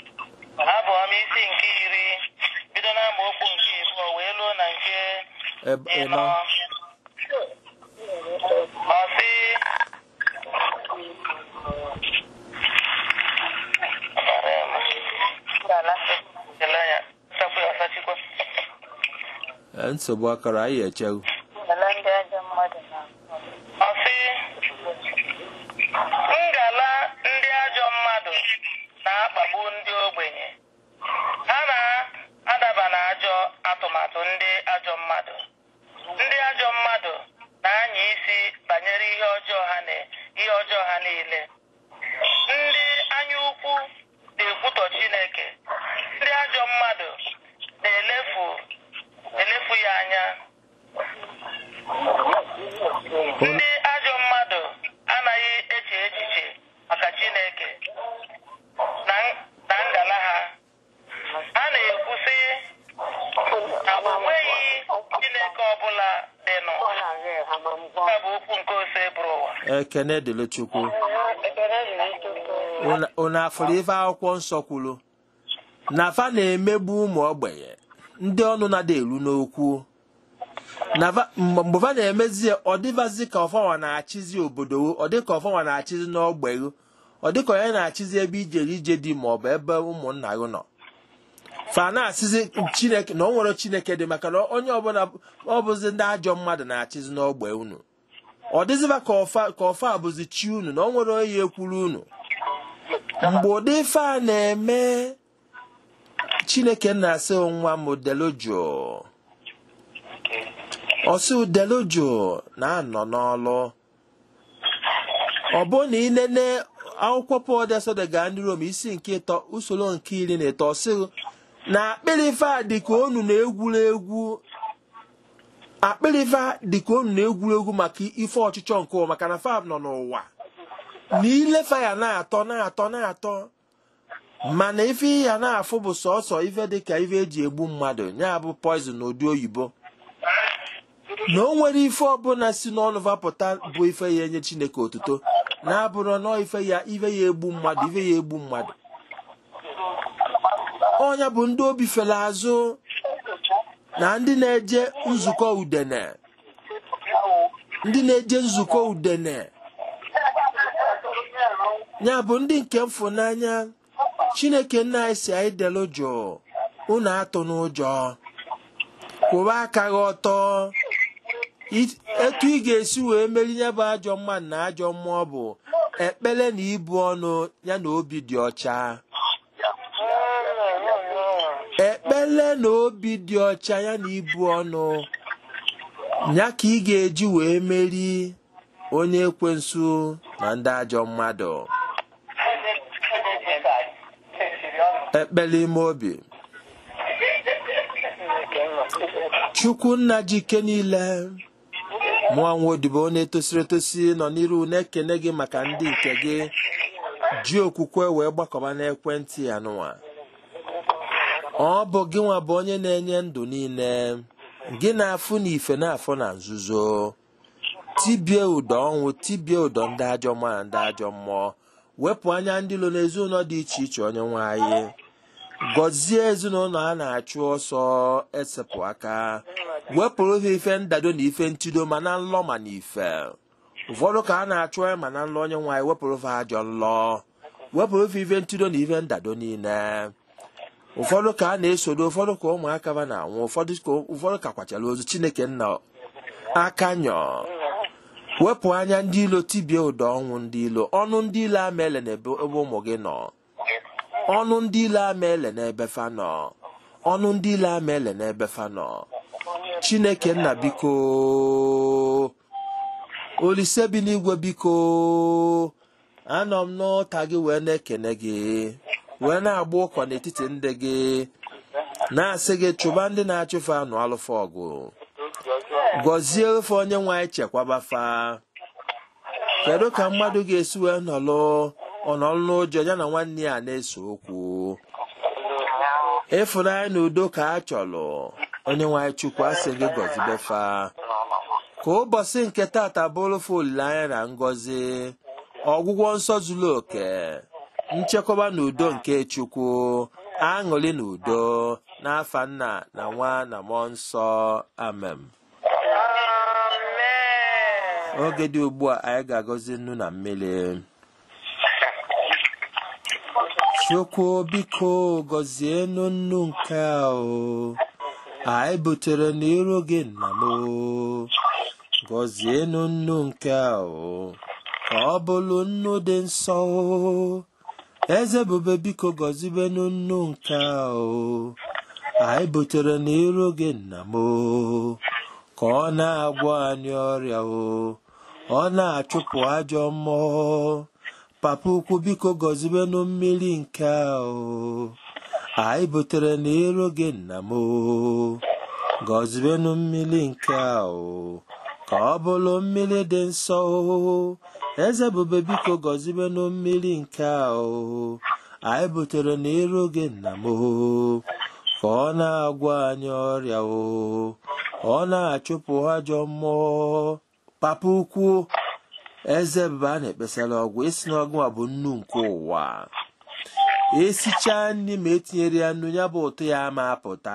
S2: abụọ m isi nke iri bido n'amaokwu nke ịbụọ wee ruo na nke
S1: eb-
S2: ịnọ
S1: ịnọ
S2: ọsị ele anya sakwa ya ọsachikwa
S1: Eh, nsogbu akọrọ anyị echewu
S2: ọsị ngala ndị ajọ mmadụ na-akpagbu ndị ogbenye ha na-adaba n'ajọ atụmatụ ndị ajọ mmadụ ndị ajọ mmadụ na-anya isi banyere ihe ọjọọ ha na ihe ọjọọ ha niile ndị anya ukwu na-ekwutọ Chineke ndị ajọ mmadụ na-elefu elefu ya anya ndị ajọ mmadụ anaghị eche echiche maka Chineke na na ngala ha ha na-ekwu sị na o nweghị Chineke ọbụla dịnụ ya bụ okwu nke ose bụrụ ụwa
S1: ekene dịrị chukwu Unu- unu afụrụ ife akwụkwọ nsọ kwuru na fa na-emegbu ụmụ ogbenye ndị ọnụ na-ada eru n'okwu na fa- mgbe mgbe fa na-emezi ya, ọ dịvazi ka ọfanwa na-achịzi obodo ọ dị ka ọfanwa na-achịzi n'ọgbegho ọ dị ka onye na-achịzi ebe ijere ije dị ma ọ bụ ebe ụmụnna gị nọ fa na-asịzi chineke na ọ nwere chineke dị maka na onye ọbụla ọ bụzi ndị ajọ mmadụ na-achịzi n'ogbe unu ọ dịzịba ka ọfa ka ọfa bụzi chi unu na ọ nwere onye ekwuru unu mgbe ụdị ife a na-eme chineke na-asị nwa m delojo ọsị delojo na-anọ n'ọlụ ọ bụrụ na ị nene akwụkwọ pọl desode gaa ndị rom isi nke ịtọ usoro nke iri na ịtọ sị na akpịrị ife a dịka onu na-egwuru egwu akpịrị ife a dịka onu na-egwuru egwu maka ife ọchịchọ nke ụwa maka na fab nọ n'ụwa na ilefe ya na-atọ na-atọ na-atọ mana ife ya na-afụ bụ sọsọ ife dịka ife eji egbu mmadụ ya bụ poizin n'ụdị oyibo na o nwere ife ọbụla si n'ọnụ vapụta bụ ife ya enye chineke otuto na-abụrụ nọọ ife ya ife ya egbu mmadụ ife ya egbu mmadụ ọnya bụ ndị obi fere azụ na ndị na-eje nzukọ udene ndị na-eje nzukọ udene ya bụ ndị nke mfụnanya chineke nna anyị si anyị delu jụụ unu atụ n'ụjọ kwụba aka gị ọtọ I- etu ị ga-esi wee meri ya bụ ajọ mmadụ na ajọ mmụọ bụ ekpere na ibu ọnụ ya na obi dị ọcha ekpere na obi dị ọcha ya na ibu ọnụ ya ka ị ga-eji wee meri onye ekwensu na ndị ajọ mmadụ ekpere ime obi chukwu nna ji ike niile mụọ nwa odibo na-etosiri etosi nọ n'iru na-ekene gị maka ndị nke gị ji okwukwe wee gbakọba n'ekwentị ya nụwa ọ bụ gị nwa bụ onye na-enye ndụ niile gị na-afụ na ife na-afụ na nzuzo tibie ụdọ ọnwụ tibie ụdọ ndị ajọ mmụọ na ndị ajọ mmụọ wepụ anya ndị lo n'ezinụlọ dị iche iche onye nwe anyị gọzie ezinụlọ a na-achụ ọsọ esepụ aka wepụrụ ha ife ndado na ife ntido ma na nlọ ma na ife ụfọdụ ka a na-achụ ya ma na nlọ onye nwe anyị wepụrụ ha ajọ nlọ wepụrụ ha ife ntido na ife ndado niile ụfọdụ ka a na-esodo ụfọdụ ka ụmụaka ba na-anwụ ụfọdụ ka ụfọdụ ka kwachara ozu chineke nna aka nyọ wepụ anya ndị ilo tibie ụdọ ọnwụ ndị ilo ọnụ ndị ilo amaele n'ebe ebe ụmụ gị nọ ọnụ ndị ile amaele n'ebe fa nọ ọnụ ndị ile amaele n'ebe fa nọ chineke nna biko olise bi n'igwe biko anọ m n'ụta gị wee na-ekene gị wee na-agba ụkọ n'etiti ndị gị na-asị gị chụba ndị na-achụfe anụ alụfa ọgụ gọzie ofe onye nwe anyị chekwaba fa kedu ka mmadụ ga-esi wee nọlụ ọnọlụ n'ụjọ ya na nwanne ya na-ese okwu ịfụnanya na udo ka a chọrọ onye nwe anyị chukwu asị gị gọzibefa ka ụbọchị nke tata bụrụfe olileanya na ngọzi ọgwụgwọ nsọ zuru oke nchekwaba na udo nke chukwu aṅụrị na udo n'afa nna na nwa na mmụọ nsọ amen oge dị ugbu a anyị ga-agọzi nnu na mmiri chukwu biko gọzienụ nnu nke a o anyị butere n'iru gị nna m o gọzienụ nnu nke a o ka ọ bụrụ nnu dị nsọ o eze bube biko gọzibenụ nnu nke a o anyị butere n'iru gị nna m o ka ọ na-agwọ anyị ọrịa o ọ na-achụpụ ajọ mmụọ papa ukwu biko gọzibenụ mmiri nke a o anyị butere n'iru gị nna m o gọzibenụ mmiri nke a o ka ọ bụrụ mmiri dị nsọ o eze bube biko gọzibenụ mmiri nke a o anyị butere n'iru gị nna m o ka ọ na-agwọ anyị ọrịa o ọ na-achụpụ ajọ mmụọ papa ukwu eze bube a na-ekpesara ọgwụ isi na ọgwụ a bụ nnu nke ụwa esichaa nri ma etinyere ya nnu ya bụ ụtọ ya ma apụta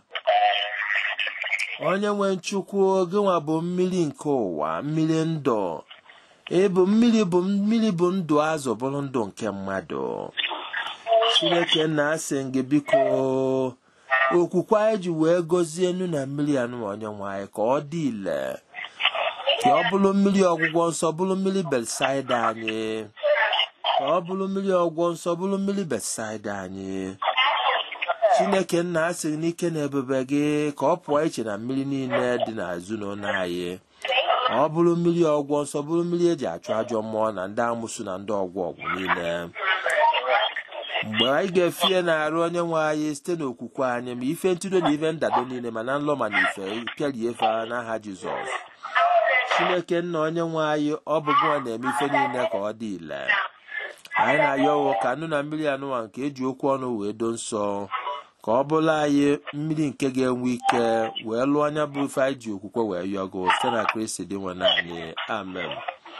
S1: onye nwe nchukwu gịnwa bụ mmiri nke ụwa mmiri ndụ ịbụ mmiri bụ mmiri bụ ndụ azụ bụrụ ndụ nke mmadụ chineke nna asị gị biko okwukwe anyị ji wee gọzie nnu na mmiri anụ onye nwanyị ka ọ dị ile ka ọ bụrụ mmiri ọgwụgwọ nsọ bụrụ mmiri belsaida anyị ka ọ bụrụ mmiri ọgwụgwọ nsọ bụrụ mmiri belsaida anyị chineke nna asị n'ike na ebube gị ka ọ pụọ iche na mmiri niile dị n'azụ n'ụlọ anyị ọ bụrụ mmiri ọgwụgwọ nsọ bụrụ mmiri eji achụ ajọ mmụọ na ndị amụsụ na ndị ọgwụ ọgwụ niile mgbe anyị ga-efie na-arụ onye nwe anyị site n'okwukwe anyị ma ife ntụdo na ife ndado niile ma na nlọ ma na ife pịarie efe n'aha jizọs chineke nna onye nwe anyị ọ bụ gụnwa na-eme ife niile ka ọ dị ile anyị na-ayọ ọwụ ka nnu na mmiri anụnwa nke eji okwu ọnụ wee do nsọ ka ọ bụrụ anyị mmiri nke ga-enwe ike wee lụọ anya bụ ife anyị ji okwukwe wee yọgo site na kristi dị nwe naanị amen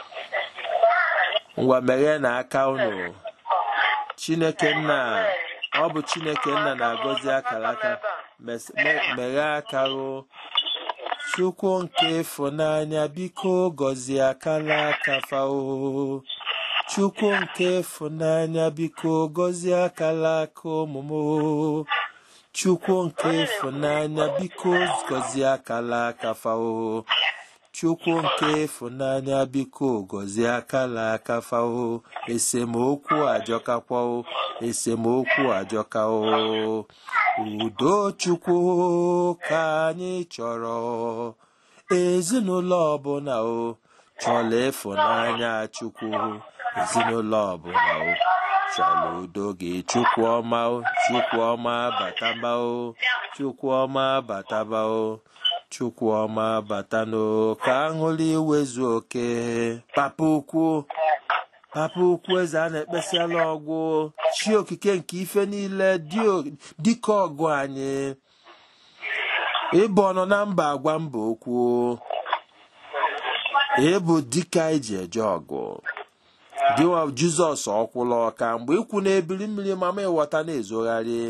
S1: ngwa meghee na aka unu chineke nna ọ bụ chineke nna na-agọzi akara aka meghee aka o chukwu nke ịfụnanya biko gọzie akara aka fao chukwu nke ịfụnanya biko gọzie akara aka ụmụm chukwu nke ịfụnanya biko gọzie akara aka fao chukwu nke ịfụnanya biko gọzie akara aka fao esemokwu ajọkakwao esemokwu ajọkao udo chukwu ka anyị chọrọ ezinụlọ ọbụla o chọrọ ịfụnanya chukwu ezinụlọ ọbụla o chọrọ udo gị chukwu ọma o chukwu ọma bataba o chukwu ọma bataba o chukwu ọma batanụ ka aṅụrị iwezu oke papa ukwu papa ukwu eze a na-ekpesiala ọgwụ chi okike nke ife niile dịka ọgụ anyị ịbụ ọnụ na mba agwa mba okwu ịbụ dike anyị ji eje ọgụ dịwa jizọs ọkwụla ọka mgbe ikwu na-ebili mmiri mama ịghọta na-ezogharị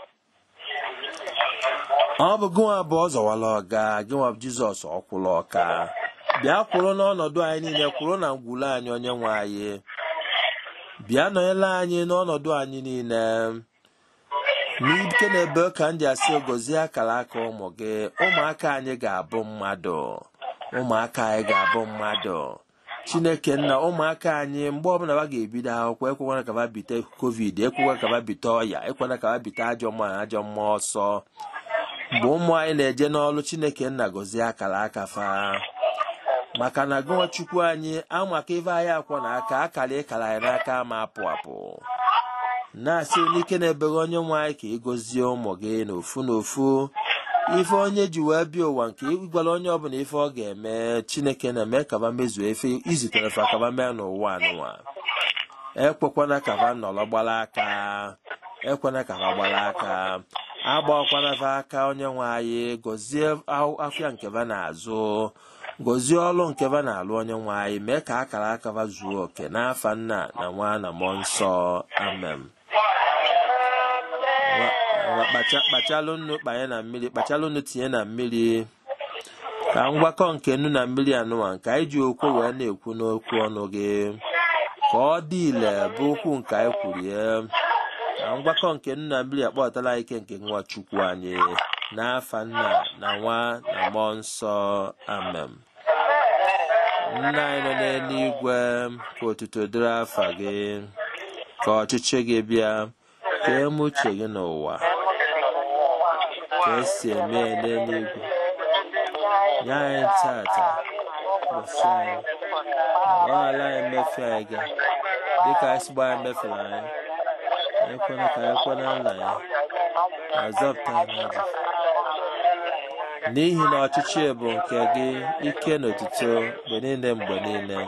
S1: ọ bụ gịnwa bụ ọ zọwala ọga gịnwa bụ jizọs ọkwụla ọka bịa kwụrụ n'ọnọdụ anyị niile kwụrụ na ngwụle anyị onye nwe anyị bịa nọnyere anyị n'ọnọdụ anyị niile n'ike na-ebe ka m ji asị gozie akara aka ụmụ gị ụmụaka anyị ga-abụ mmadụ ụmụaka anyị ga-abụ mmadụ chineke nna ụmụaka anyị mgbe ọbụla ha ga-ebido akwụkwọ ekwekwana ka ha bite covid ekwekwana ka ha bite ọya ekwana ka ha bite ajọ mmụọ na ajọ mmụọ ọsọ mgbe ụmụ anyị na-eje n'ọrụ chineke nna gozie akara aka fa maka na gụnwa chukwu anyị amaka ife anyị akwọ na aka akara ịkara anyị n'aka ma apụ apụ na-asị n'ike na-ebeghe onye nwe anyị ka ịgọzie ụmụ gị n'ofu n'ofu ife onye ji wee bịa ụwa nke ịgwara onye ọbụla ife ọ ga-eme chineke na-eme kaba mezuo efe izitere fa kaba mee n'ụwa anụnwa ekwekwana kaba nọrọ gbara aka ekwana kaba gbara aka agbakwana fa aka onye nwe anyị gọzie afịa nke ba na-azụ gọzie ọrụ nke ba na-alụ onye nwe anyị mee ka akara aka ba zuo oke n'afa nna na nwa na mmụọ nsọ amen kpachalụ nnu kpanye na mmiri kpachalụ nnu tinye na mmiri ka ngwakọ nke nnu na mmiri anụwa nke anyị ji okwu wee na-ekwu n'okwu ọnụ gị ka ọ dị ile bụ okwu nke anyị kwuru ya na ngwakọ nke nnu na mmiri akpọtala ike nke nwa chukwu anyị n'afa nna na nwa na mmụọ nsọ amen nna anyị nọ n'eluigwe ka otuto dịrị afa gị ka ọchịchị gị bịa ka eme uche gị n'ụwa ka esi eme ya n'eluigwe nye anyị tata ụbọchị anyị gbaghara anyị mmefu anyị ga dịka anyị si gbaa anyị mefere anyị ekwena ka anyị kwena nna ya azọpụta anyị n'ọjọ n'ihi na ọchịchị bụ nke gị ike na otuto mgbe niile mgbe niile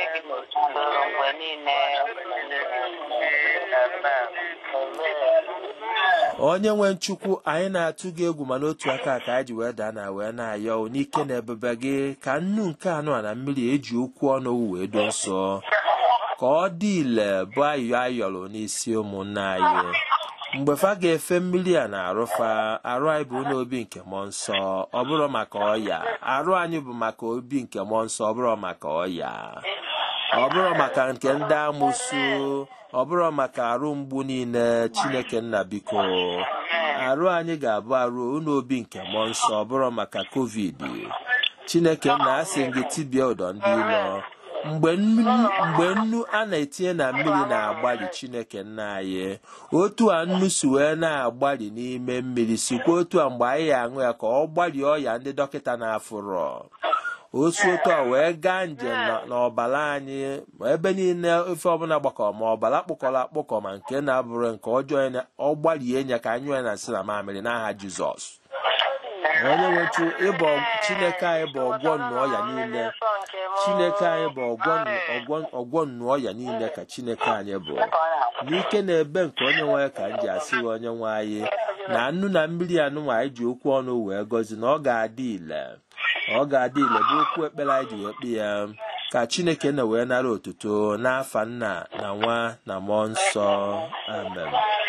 S1: onye nwe nchukwu anyị na-atụ gị egwu ma n'otu aka ka anyị ji wee daa na wee na-ayọ n'ike na ebube gị ka nnu nke anụ a na mmiri eji okwu ọnụ wee do nsọ ka ọ dị ile bụ ayọ ayọrọ n'isi ụmụnne anyị mgbe fa ga-efe mmiri a na-arụfa arụ anyị bụ n'obi nke mmụọ nsọ ọ bụrụ maka ọya arụ anyị bụ maka obi nke mmụọ nsọ ọ bụrụ maka ọya ọ bụrụ maka nke ndị amụsụ ọ bụrụ maka arụ mgbu niile chineke nna biko arụ anyị ga-abụ arụ n'obi nke mmụọ nsọ ọ bụrụ maka covid chineke nna asị gị tibie ụdọ ndị ilo mgbe nnu a na-etinye na mmiri na-agbalị chineke nna anyị otu a nnu si wee na-agbalị n'ime mmiri sikwa otu a mgbe anyị aṅụ ya ka ọ gbalie ọya ndị dọkịta na-afụrọ otu otu a wee gaa njem n'ọbara anyị ma ebe niile ofe ọbụla gbakọ ma ọbara kpụkọrọ akpụkọ ma nke na-abụrụ nke ọjọọ ọ gbalie ya ka anyị nwee na nsị na mamịrị n'aha jizọs onye nwechu ịbụ chineke anyị bụ ọgwọ nnụ ọya niile chineke anyị bụ ọgwọ nnụ ọya niile ka chineke anyị bụ n'ike na ebe nke onye nwe ka m ji asị gị onye nwe anyị na nnu na mmiri anụnwa anyị ji okwu ọnụ wee gozi na ọ ga-adị ile ọ ga-adị ile bụ okwu ekpere anyị ji wee kpe ya ka chineke na wee nara otuto n'afa nna na nwa na mmụọ nsọ amen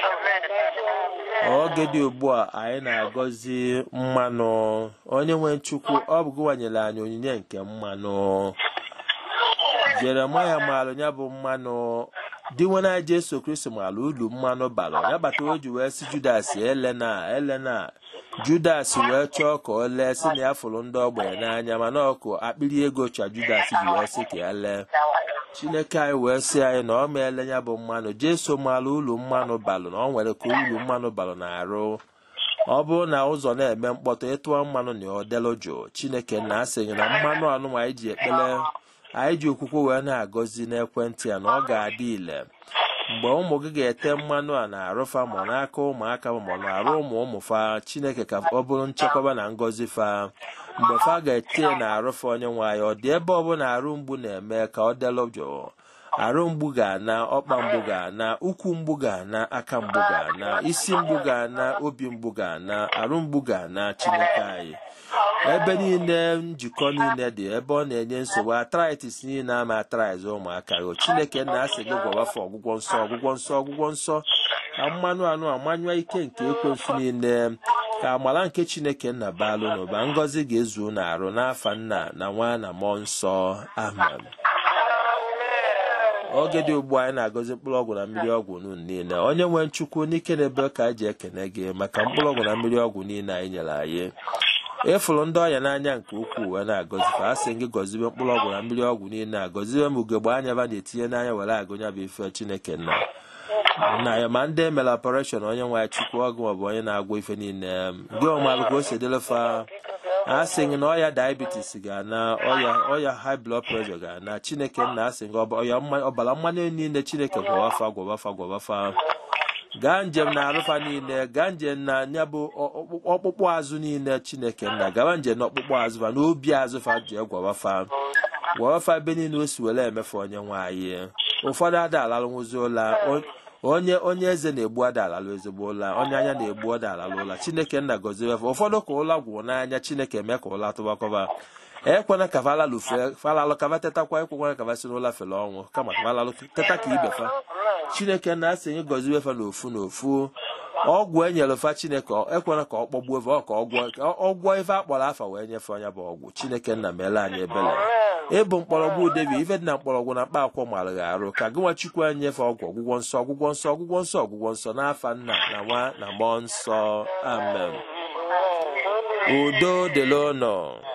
S1: oge dị ugbu a anyị na-agọzi mmanụ onye nwe chukwu ọ bụ gụwanyere anyị onyinye nke mmanụ jeremaya maara ya bụ mmanụ di nwena jesu kristi maara ulu mmanụ bara ya bata o ji wee si judas elena elena judas wee chọọ ka o lee si na ya fụrụ ndị ogbenye n'anya mana ọkụ akpịrị ego cha judas ji wee sị ka ya lee chineke anyị wee sị anyị na ọ meele ya bụ mmanụ jesu maara ulu mmanụ balụ na ọ nwere ka ulu mmanụ balụ na-arụ ọ bụrụ na ụzọ na-eme mkpọtụ ịtụọ mmanụ na ọ delu jụụ chineke na asịghị na mmanụ anụnwa anyị ji ekpere anyị ji okwukwe wee na-agọzi n'ekwentị ya na ọ ga-adị ile mgbe ụmụ gị ga-ete mmanụ a na-arụfa ma n'aka ụmụaka ma na-arụ ụmụ ụmụ fa chineke ka ọ bụrụ nchekwaba na ngọzi fa mgbe fa ga-ete na-arụfa onye nwe anyị ọ dị ebe ọbụla arụ mgbu na-eme ka ọ delu jụụ arụ mgbu ga-ana ọkpa mgbu ga-ana ụkwụ mgbu ga-ana aka mgbu ga-ana isi mgbu ga-ana obi mgbu ga-ana arụ mgbu ga-ana chineke anyị ebe niile njikọ niile dị ebe ọ na-enye nsogbu atritis niile ama atriz ụmụaka gị chineke na-asị gị gwawafọ ọgwụgwọ nsọ ọgwụgwọ nsọ ọgwụgwọ nsọ ka mmanụ anụ amanyụọ ike nke ekwensu niile ka amara nke chineke nna baalụ n'ụba ngọzi ga-ezu n'arụ n'afa nna na nwa na mmụọ nsọ amen oge dị ugbu anyị na-agọzi mkpụrụ ọgwụ na mmiri ọgwụ unu niile onye nwee nchukwu n'ike na-ebe ka anyị ji ekene gị maka mkpụrụ ọgwụ na mmiri ọgwụ niile anyị nyere anyị ịfụrụ ndị ọya n'anya nke ukwuu wee na-agọzi ka a sị gị gọzibe mkpụrụ ọgwụ na mmiri ọgwụ niile agọzibe m ugegbe anya ba na-etinye n'anya were agụnya bụ ife chineke nna nna ya ma ndị emere ọpareshọn onye nwe ya chukwu ọgwụ maọbụ onye na-agwọ ife niile gị ọmalụ ka o si edelefa a sị gị na ọya diabetes ga-ana ọya ọya high blood pressure ga-ana chineke nna asị gị ọya ọbara mmanụ niile chineke gwọwafa gwọwafa gwọwafa gaa njem na arụfa niile gaa njem na ya bụ ọkpụkpụ azụ niile chineke nna gawa njem na ọkpụkpụ azụ fa n'obi azụ fa jee gwawafa gwawafa ebe niile o si were emefe onye nwaanyị ụfọdụ ada alalụnwụzi ụla onye onye eze na-egbu ada alalụ ezigbo ụla onye anya na-egbu ada alalụ ụla chineke nna gọziwefa ụfọdụ ka ụla gwụ n'anya chineke mee ka ụla tụbakọba ekwena ka falalụfe falalụ kava tetakwa ekwekwana kava si n'ụla fere ọnwụ kama falalụ teta ka ibefa chineke na-asị gị gọziwefa n'ofu n'ofu ọgwụ enyere fa chineke ekwela ka ọ kpọgbuo efe ọ ka ọ gwọọ ife akpọrọ afa wee nyefee onye bụ ọgwụ chineke nna meela anyị ebele ịbụ mkpọrọgwụ debi ife dị na mkpọrọgwụ na mkpa akwụkwọ mara gị arụ ka gị nwa chukwu anyị nyefe ọgwụ ọgwụgwọ nsọ ọgwụgwọ nsọ ọgwụgwọ nsọ ọgwụgwọ nsọ n'afa nna na nwa na mmụọ nsọ amen udo dịla ụnọ